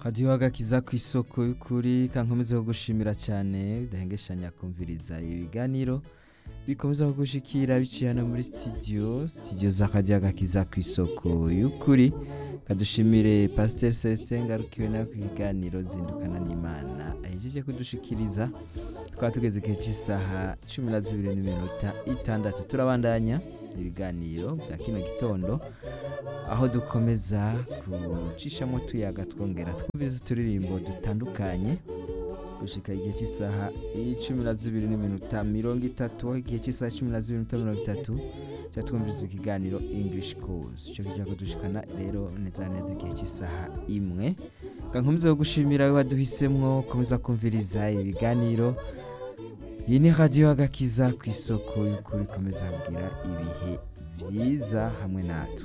radiyo agakiza ku isoko y'ukuri kankomeze kugushimira cyane udahengeshanya kumviriza ibiganiro bikomeza kugushikira biciye hano muri studio studio za radiyo agakiza ku isoko y'ukuri kadushimire pasiteri celestin ngarukiwe nawe ku kiganiro zindukana n'imana ahejeje kudushikiriza twaba tugeze igihe cy'isaha cumi na zibiri n'iminota itandatu turabandanya ibiganiro bya kino gitondo aho dukomeza gucishamo tuyaga twongera twumviriza uturirimbo dutandukanye gushika igihe cy'isaha cumi na zibiri n'iminota mirongo itatu aho igihe cy'isaha cumi na zibiri n'iminota mirongo itatu tuba twumviriza ikiganiro english course icyo kijya kudushikana rero neza na neza igihe cy'isaha imwe kankomeza gushimira we waduhisemwo komeza kumviriza ibiganiro iyi ni radiyo agakiza ku isoko y'ukuri ikomeza kugira ibihe byiza hamwe natwe